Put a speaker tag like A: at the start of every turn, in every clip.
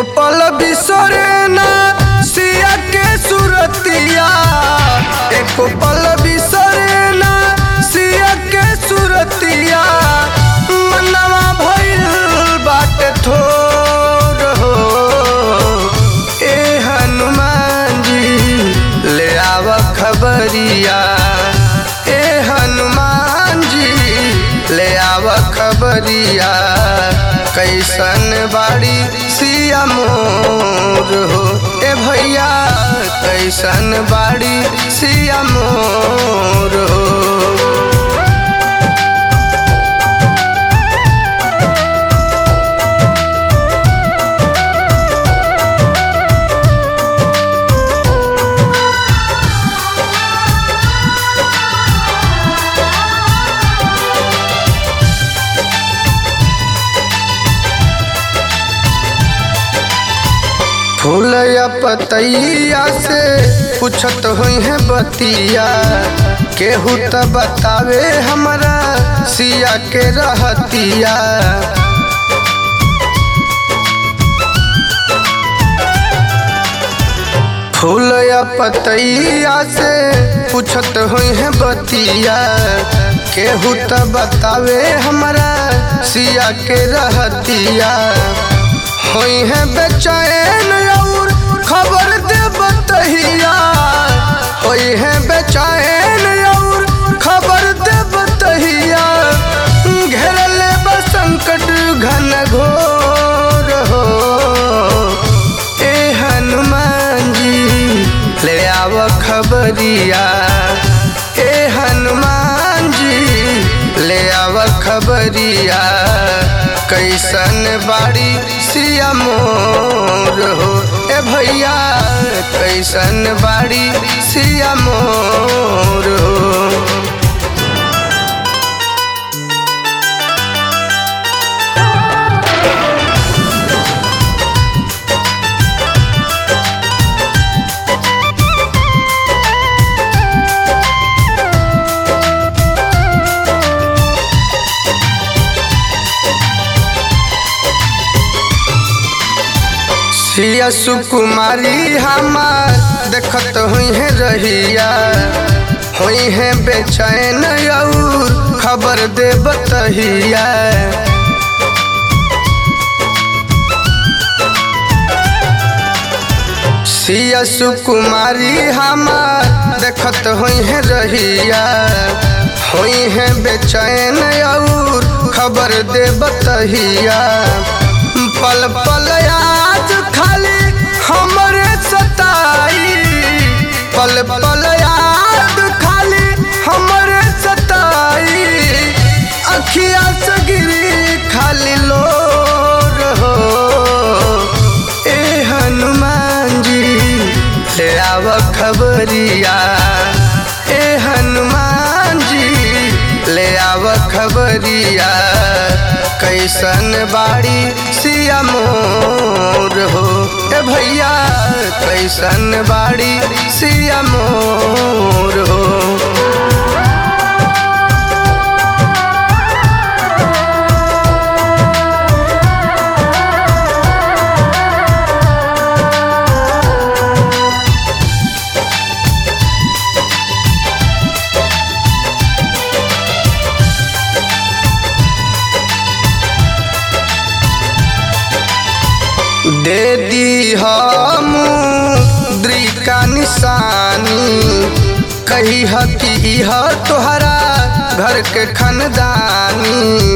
A: एको पल बिसरे ना सिया के सुरतिया एको पल बिसरे ना सिया के सुरतिया मनवा भइल बाटे थोर हो ए हनुमान जी ले आव खबरिया ए हनुमान जी ले आव खबरिया कैसन बाड़ी सिया मोर हो ए भैया कैसन बाड़ी सिया मोर हो फूल या पतैया से पूछत हुई है बतिया केहू त बतावे हमरा सिया के रहतिया फूल या पतैया से पूछत हुई है बतिया केहू त बतावे हमरा सिया के रहतिया होई है बेचैन और खबर दे बतहिया होई है बेचैन और खबर दे बतहिया घेरल बा संकट घन घोर हो ए हनुमान जी ले आव खबरिया ए हनुमान जी ले आव खबरिया कैसन बाड़ी सिया मोर हो ए भैया कैसन बाड़ी सिया मोर हो सिया सुकुमारी हमार देखत हुई है रहिया हुई है बेचैन और खबर दे बतहिया सिया सुकुमारी हमार देखत हुई है रहिया हुई है बेचैन और खबर दे बतहिया पल पल याद खाली हमरे सताई पल पल याद खाली हमरे सताई अखिया से गिरी खाली लोर हो ए हनुमान जी ले आव खबरिया ए हनुमान जी ले आव खबरिया कैसन बाड़ी सिया मोर हो ए भैया कैसन बाड़ी सिया मोर हो दे दी हम द्रिका निशानी कही ह कि इह तोहरा घर के खनदानी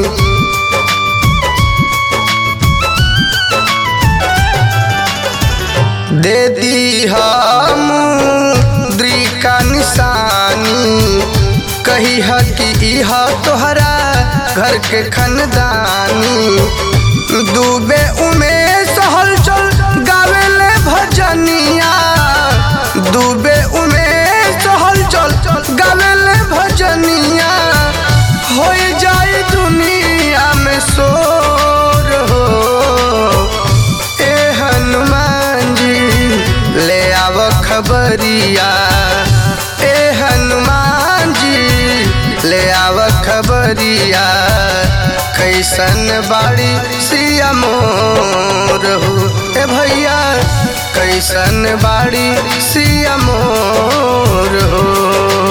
A: दे दी हम द्रिका निशानी कही ह कि इह तोहरा घर के खनदानी डूबे उमेश हलचल गावेले भजनिया डूबे उमेश हलचल गावेले भजनिया हो जाए दुनिया में शोर हो ए हनुमान जी ले आव खबरिया ए हनुमान जी ले आव खबरिया कैसन बाड़ी सिया मोर हो ए भैया कैसन बाड़ी सिया मोर हो